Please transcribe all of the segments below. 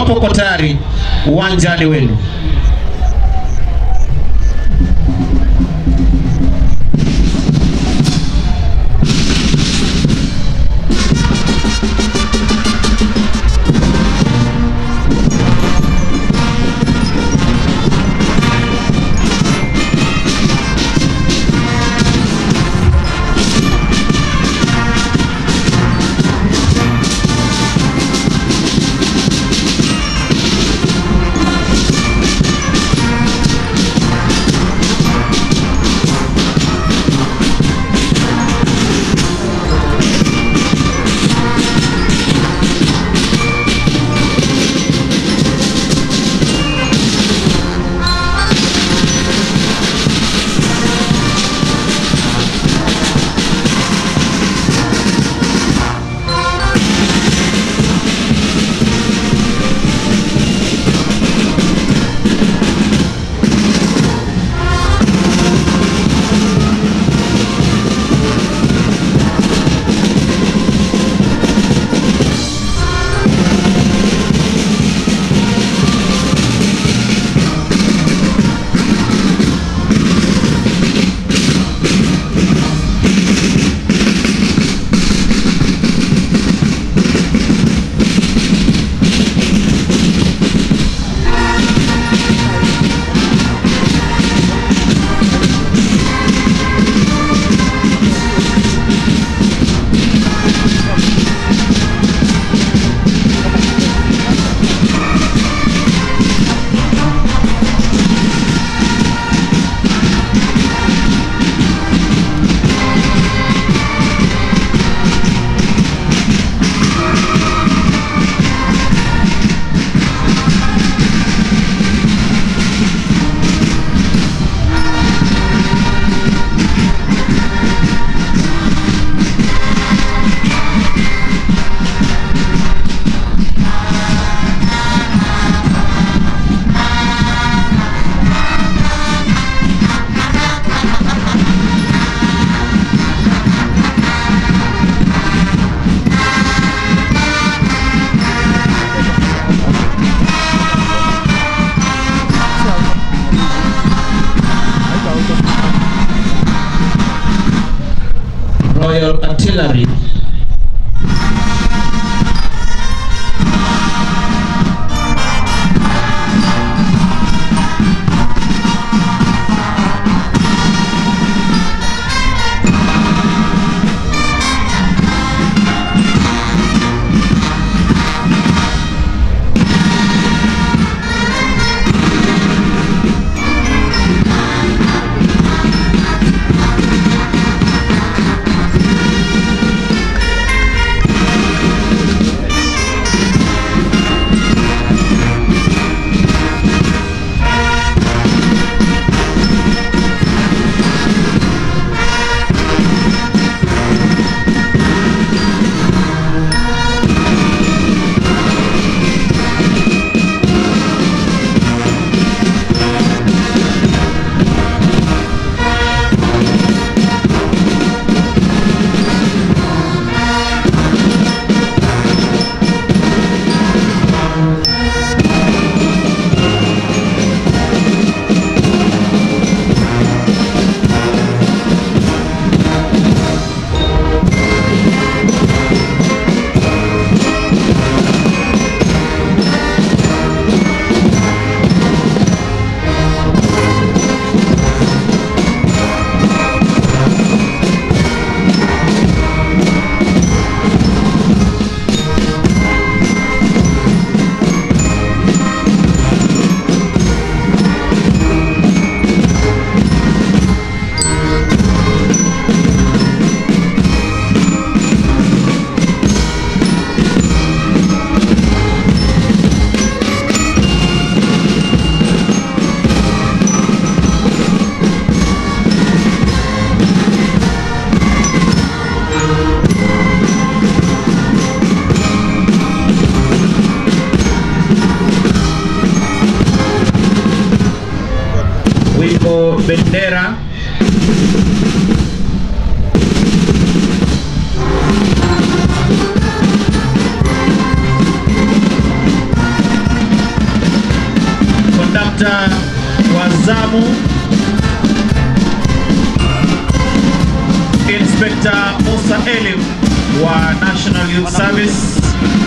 Iwapo uko tayari, uwanjani wenu. Royal Artillery. Wimbo bendera Inspekta wa zamu Inspekta Musa Elim wa National Youth Service.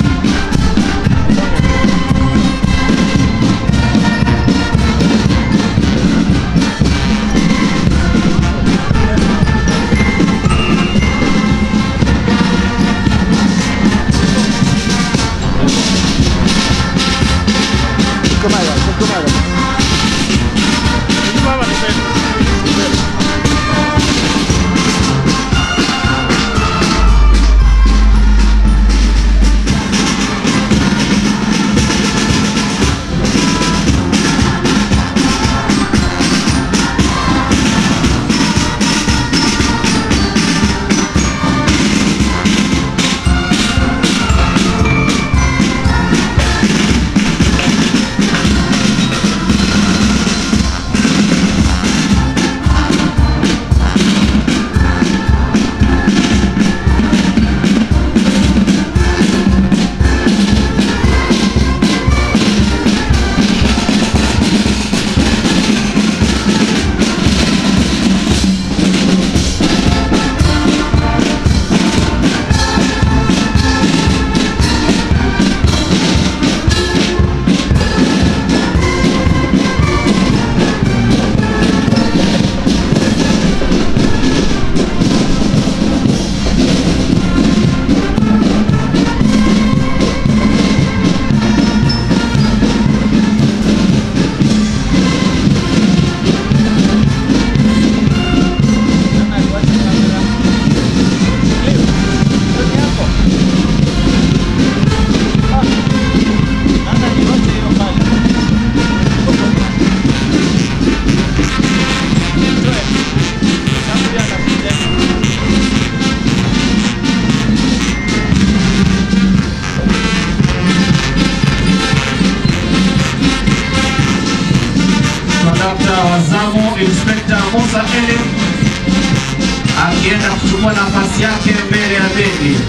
Kondakta wa zamu Inspekta Musa Elim akienda kuchukua nafasi yake mbele ya bendi.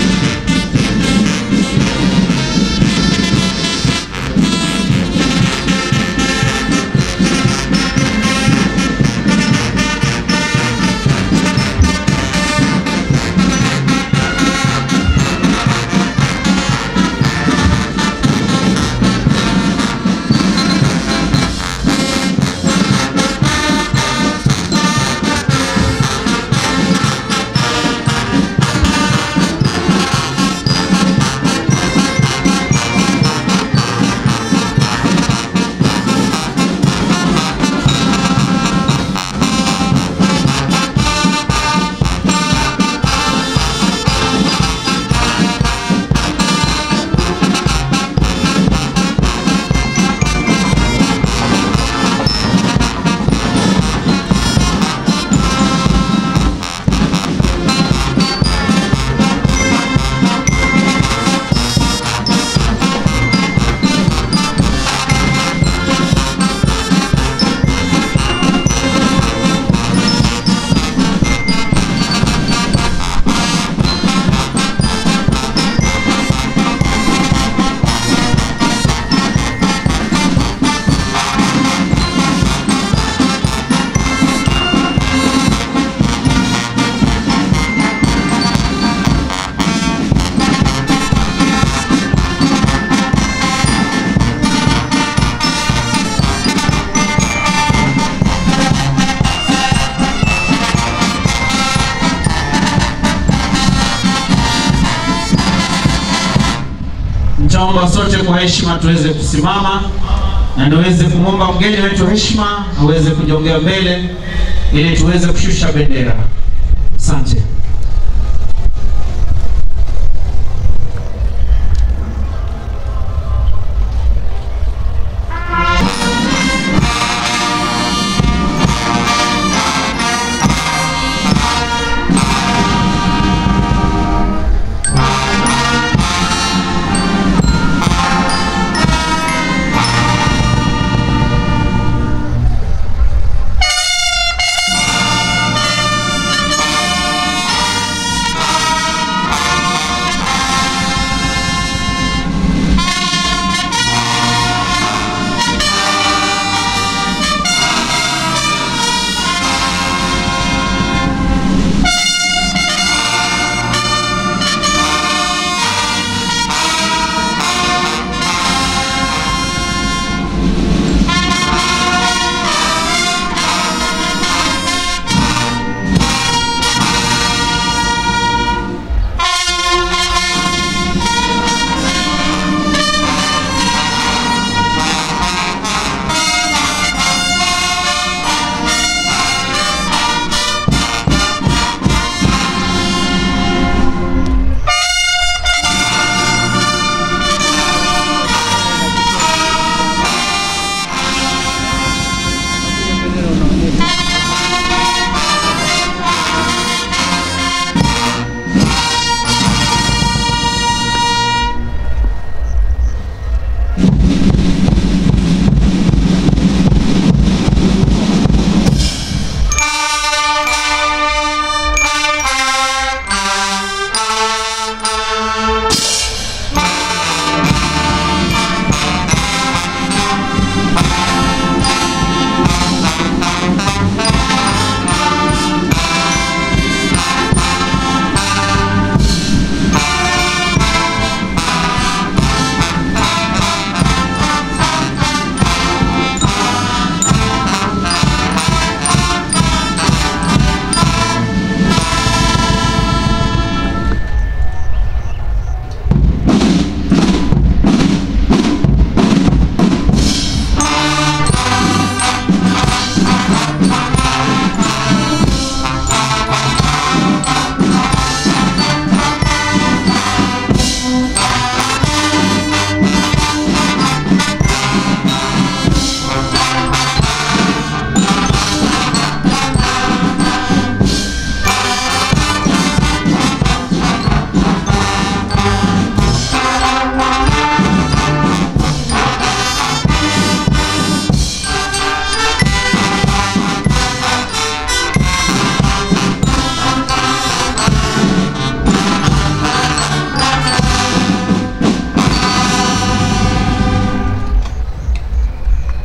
Nitaomba sote kwa heshima tuweze kusimama na niweze kumwomba mgeni wetu heshima aweze kujongea mbele ili tuweze kushusha bendera. Asante.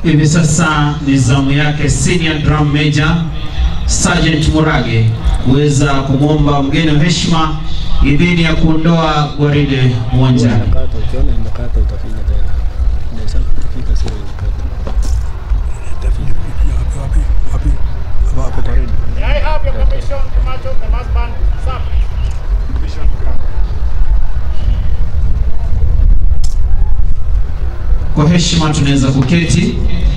Hivi sasa ni zamu yake senior drum major Sergeant Murage kuweza kumwomba mgeni wa heshima idhini ya kuondoa gwaride uwanjani. Inakata, ukiona inakata utafinya tena. Inaweza kufika sio inakata. Itafinya kufikia wapi wapi wapi hapa hapo karibu. May I have your commission to march off the mass band? Sir. Commission granted. Kwa heshima tunaweza kuketi.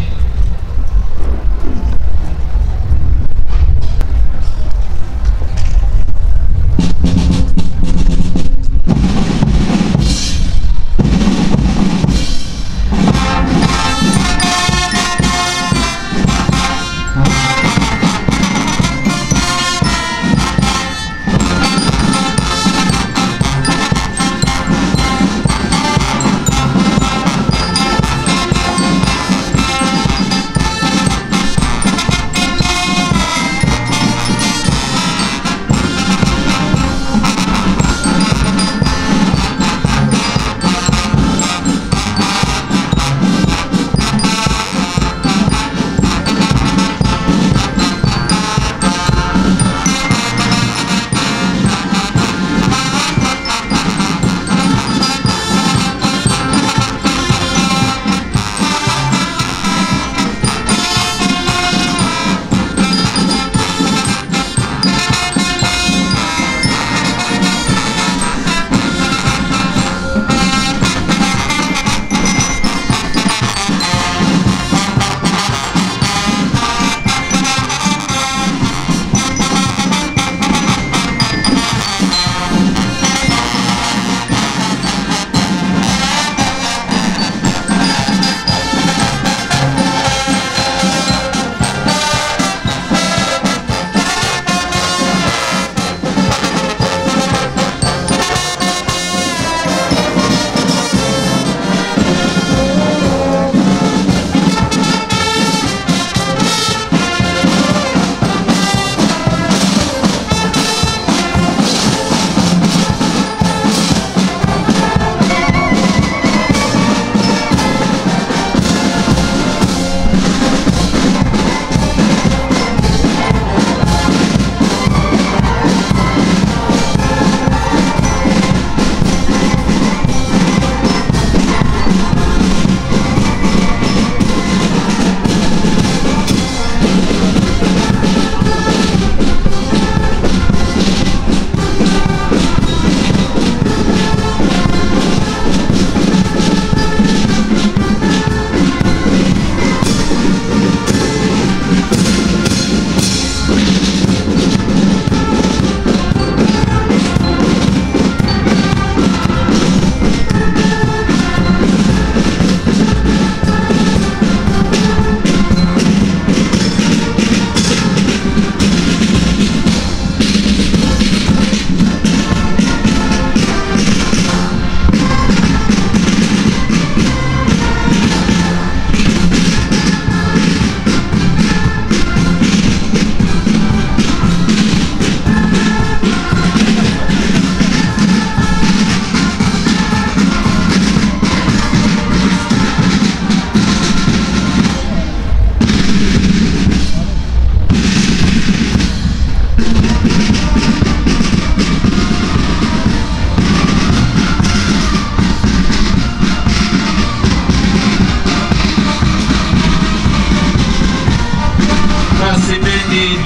Basi bendi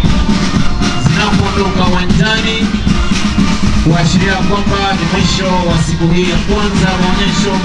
zinapoondoka uwanjani kuashiria kwamba ni mwisho wa siku hii ya kwanza ya maonyesho.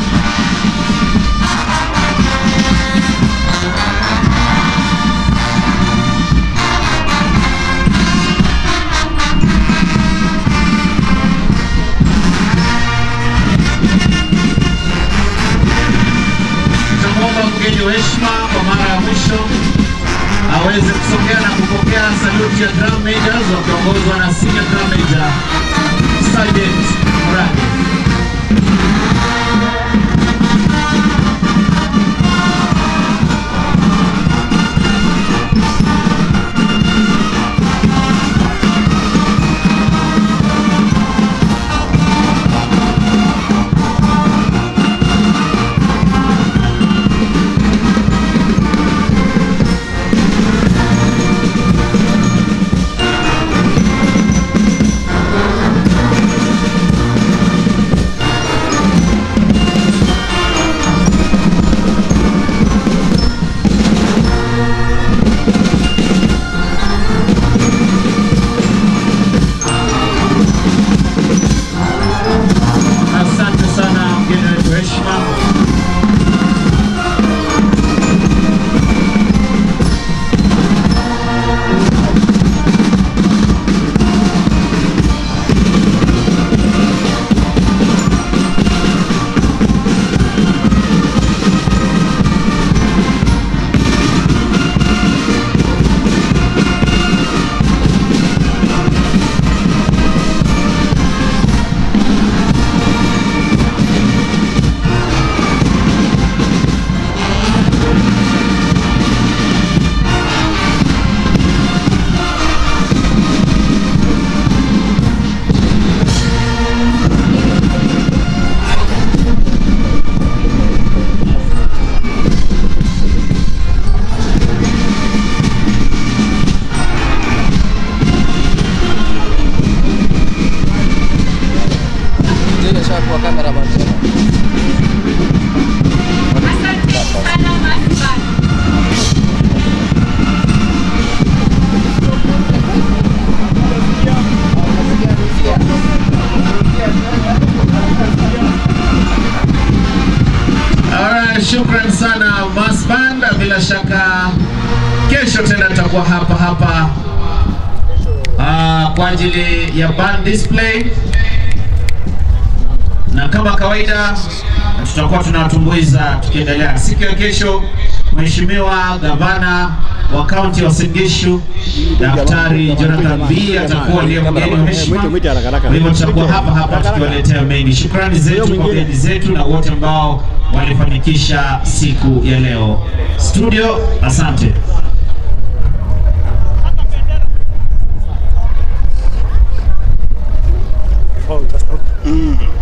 Tutamwomba mgeni wa heshima kwa mara ya mwisho aweze kusogea na kupokea saluti ya drum majors wakiongozwa na senior drum major Sergeant Murage. shukran sana Mass Band. Bila shaka kesho tena tutakuwa hapa hapa uh, kwa ajili ya band display, na kama kawaida tutakuwa tunawatumbuiza tukiendelea. Siku ya kesho, Mheshimiwa Gavana wa kaunti ya Uasin Gishu Daktari Jonathan B atakuwa ndiye mgeni wa heshima. Kwa hivyo tutakuwa hapa hapa tukiwaletea mengi. Shukrani zetu kwa wageni zetu na wote ambao walifanikisha siku ya leo. Studio, asante. Oh, just, mm.